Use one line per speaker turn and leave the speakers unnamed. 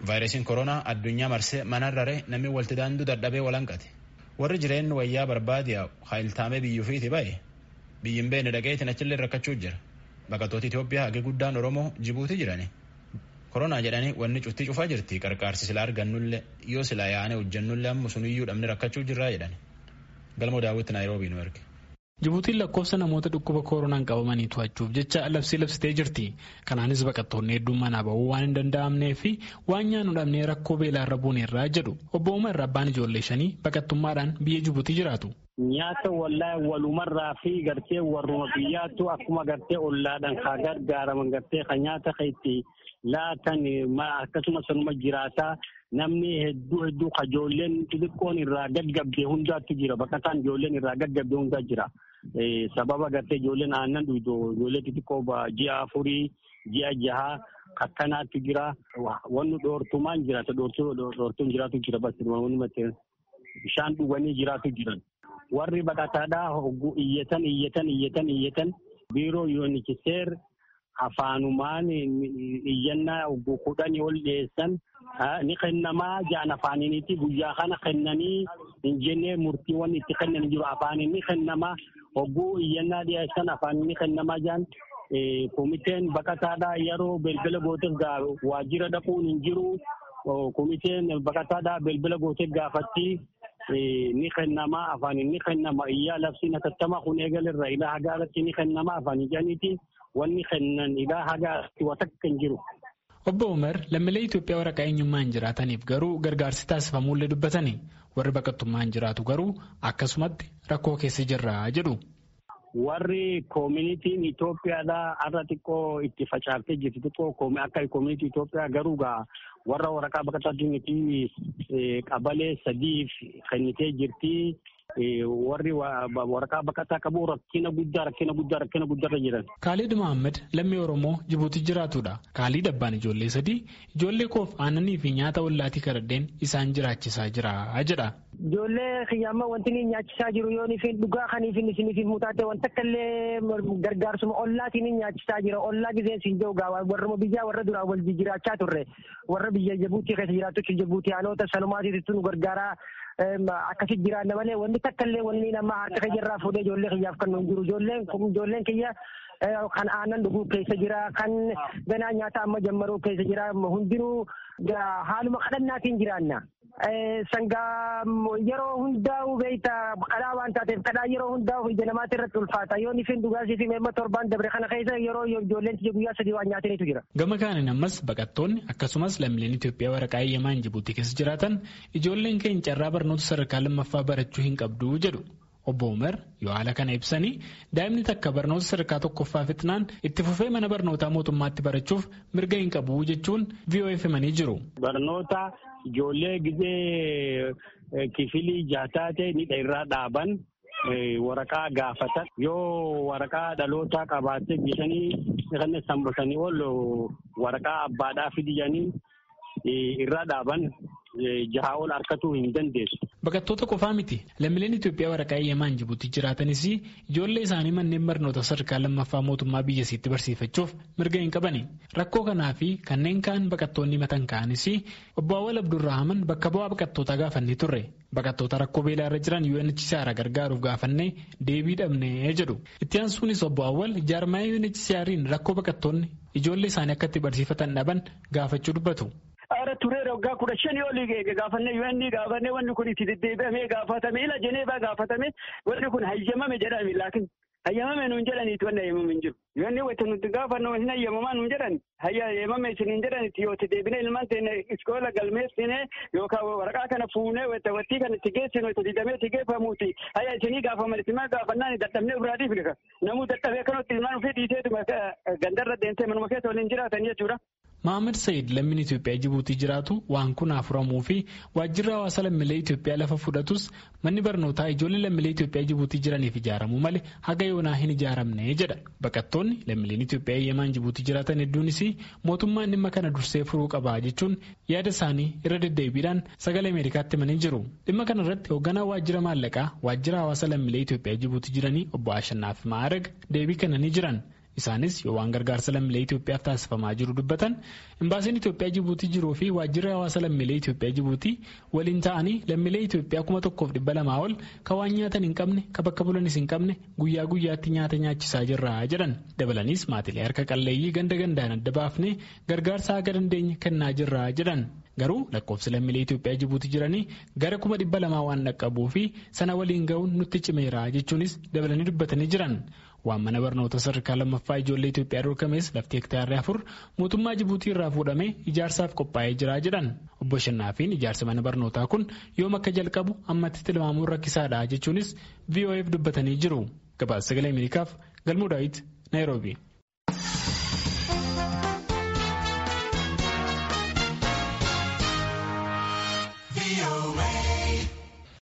vaayirasiin koronaa addunyaa marsee manarrare namni walti daanduu dadhabee walanqate warri jireenyi wayyaa barbaadiyaa haayiltaamee biyyuufiiti ba'e biyyin beene dhaqeetiin achillee rakkachuu jira baqattoota Itoophiyaa hagi guddaan Oromoo Jibuutii jirani koronaa jedhanii wanni cuftii cufaa jirti qarqaarsi silaa argannullee yoo silaa yaane hojjannullee amma suniyyuu dhabne rakkachuu jirraa jedhani galmoo daawwitti naayiroobii nu erge.
Jibuutiin lakkoofsa namoota dhukkuba koronaan qabamanii to'achuuf jecha labsii labsitee jirti. Kanaanis baqattoonni hedduun manaa bahuu waan hin danda'amnee fi waan nyaannu dhabnee rakkoo beelaarra buuneerraa jedhu. Obbo Umar abbaan ijoollee shanii baqattummaadhaan biyya Jibuutii jiraatu.
Nyaata wallaa walumarraa fi gartee warruma biyyaattu akkuma gartee ollaadhaan haa gargaaraman gartee kan nyaata kan itti laatan akkasuma sanuma jiraataa namni hedduu hedduu ka ijoolleen xixiqqoon irraa gaggabdee hundaatti jira baqataan ijoolleen irraa gaggabdee hundaa jira. sababa gartee ijoolleen aannan dhuydu ijoollee xixiqqoo ji'a afurii ji'a jahaa akkanaatti jira wanni dhoortumaan jiraata dhoortuun jiraatu jira basi bishaan dhuganii jiraatu jiran warri baqataadhaa hogguu iyyatan iyyatan iyyatan iyyatan biiroo yuunikiseer afaanumaan iyyannaa hogguu kudhanii ol dhiyeessan ni kennamaa jaan afaaniniiti guyyaa kana kennanii hin jennee murtiiwwan itti kennan jiru afaaniin ni kennamaa hogguu iyyannaa dhiyeessan afaan ni kennamaa jaan komiteen baqataadhaa yeroo belbela gooteef waajjira dhaquun hin jiru komiteen baqataadhaa belbela gooteef gaafatti ni kennamaa afaaniin ni kennama iyyaa labsiin hatattamaa kun eegalerra ilaa hagaarratti ni kennamaa afaanii janiiti wanni kennan ilaa hagaarratti watakka hin jiru.
Obbo Umar lammiilee Itoophiyaa waraqaa eenyummaan jiraataniif garuu gargaarsi taasifamuullee dubbatani. Warri baqattummaan jiraatu garuu akkasumatti rakkoo keessa jirra jedhu.
Warri koominitiin Itoophiyaadhaa har'a xiqqoo itti facaaftee jirti xiqqoo akka koominitii Itoophiyaa garuu gaa warra waraqaa baqataa diinitii qabalee sadiif kennitee jirti. warri waraqaa baqataa qabu rakkina guddaa rakkina guddaa rakkina guddaarra jiran.
Kaalid Mohaammed lammii Oromoo Jibuutii jiraatudha. Kaalid abbaan ijoollee sadii ijoollee koof aannanii fi nyaata ollaatii karaddeen isaan jiraachisaa jira jedha.
Ijoollee kiyyaama wanti inni nyaachisaa jiru yoo nifin dhugaa kaniif inni isiniif mutaate wanta akkallee gargaarsuma ollaatiin inni nyaachisaa jira. Ollaa gisee siin jiru gaa warruma biyyaa warra duraa wal jiraachaa turre warra biyya Jibuutii keessa jiraatu Jibuutii haalota sanumaatiitu nu gargaaraa akkasitti jiraanna malee wanti takka illee wanni nama harka keeyyaarraa fuudhee ijoollee kiyyaaf kan nuun jiru ijoolleen ijoolleen kiyya kan aannan dhuguu keessa jira kan ganaa nyaata amma jammaruu keessa jira hundinuu haaluma kadhannaatiin jiraanna. Sangaa yeroo hundaa'u beeyta kadhaa waan taateef kadhaa yeroo hundaa'u ija namaatti irratti ulfaata yoo nifin dhugaasii fi meemma torbaan dabre kana keessa yeroo ijoolleen tiyya guyyaa sadii waan nyaataniitu jira.
Gama kaaniin ammas baqattoonni akkasumas lammiileen Itoophiyaa waraqaa eeyyamaan Jibuutii keessa jiraatan ijoolleen keenya carraa barnoota sadarkaa lammaffaa barachuu hin qabdu jedhu. Obbo Umar yoo haala kana ibsanii daa'imni takka barnoota sadarkaa tokkoffaa fixnaan itti fufee mana barnootaa mootummaatti barachuuf mirga hin qabu jechuun VOA himanii jiru.
Barnoota ijoollee gizee kifilii jaataa ta'e ni irraa dhaaban waraqaa gaafatan yoo waraqaa dhalootaa qabaatte bishanii kan sambasanii ol waraqaa abbaadhaa fidiyanii irraa dhaaban jahaa ol harkatuu hin dandeessu.
Baqattoota qofaa miti lammiileen Itoophiyaa waraqaa eeyyamaan Jibuutii jiraatanis ijoollee isaanii manneen barnoota sadarkaa lammaffaa mootummaa biyyasiitti barsiifachuuf mirga hin qabani. Rakkoo kanaa fi kanneen kaan baqattoonni matan ka'anis obbo Awwal Abdurrahman bakka bu'aa baqattootaa gaafannee turre. Baqattoota rakkoo beelaa irra jiran UNHCR gargaaruuf gaafannee deebii dhabnee jedhu. Itti aansuunis obbo Awwal jaarmaaya UNHCR'n rakkoo baqattoonni ijoollee isaanii akka itti barsiifatan dhaban gaafachuu dubbatu.
Ara turee waggaa kudha shanii olii gaafannee UN gaafannee wanni kun itti deddeebi'amee gaafatame ila Jeneevaa gaafatame wanni kun hayyamame jedhame laakin hayyamame nuun jedhaniiti wanni hayyamame hin jiru. UN wanta nuti gaafannu hin hayyamamaa nuun jedhan hayyamame isin hin jedhaniiti yoo itti deebinee ilmaan teenne iskoola galmeessine yookaan waraqaa kana fuunee wattii kana itti geessinu itti didamee itti geeffamuuti hayya isinii gaafaman itti maa gaafannaan dadhabnee biraatiif lika namuu dadhabee kanatti ilmaan ofii dhiiseetuma gandarra deemtee manuma keessa waliin jiraatan jechuudha.
Mohaammed Said lammiin Itoophiyaa Jibuutii jiraatu waan kun furamuu fi waajjirri hawaasa lammiilee Itoophiyaa lafa fudhatus manni barnootaa ijoollee lammiilee Itoophiyaa Jibuutii jiraniif ijaaramuu malee haga yoonaa hin ijaaramne jedha. Baqattoonni lammiileen Itoophiyaa eeyyamaan Jibuutii jiraatan hedduunis mootummaan dhimma kana dursee furuu qaba jechuun yaada isaanii irra deddeebiidhaan sagalee Ameerikaatti himanii jiru. Dhimma kana irratti hoogganaa waajjira maallaqaa waajjira hawaasa lammiilee Itoophiyaa Jibuutii jiranii obbo Ashannaaf Maarag deebii kennanii jiran. Isaanis yoo waan gargaarsa lammiilee Itoophiyaaf taasifamaa jiru dubbatan imbaasiin Itoophiyaa Jibuutii jiruu fi waajjirri hawaasa lammiilee Itoophiyaa Jibuutii waliin ta'anii lammiilee Itoophiyaa kuma tokkoof dhibba lamaa ol kan waan nyaatan hin qabne kan bakka bulanis hin qabne guyyaa guyyaatti nyaata nyaachisaa jirra jedhan. Dabalanis maatilee harka qalleeyyii ganda gandaan adda baafnee gargaarsa haga dandeenye kennaa jirra jedhan. Garuu lakkoofsi lammiilee Itoophiyaa Jibuutii jiranii gara kuma dhibba lamaa waan dhaqqabuu fi sana waliin ga'uun nutti cimeera jechuunis dabalanii dubbatanii jiran. Waan mana barnoota sadarkaa lammaffaa ijoollee Itoophiyaa dorgames lafti hektaarri afur mootummaa Jibuutii irraa fuudhamee ijaarsaaf qophaa'ee jira jedhan. Obbo Shannaafiin ijaarsa mana barnootaa kun yoom akka jalqabu ammatti tilmaamuun rakkisaadha jechuunis VOF dubbatanii jiru. Gabaasa sagalee Ameerikaaf Galmuu Daawit Naayiroobii.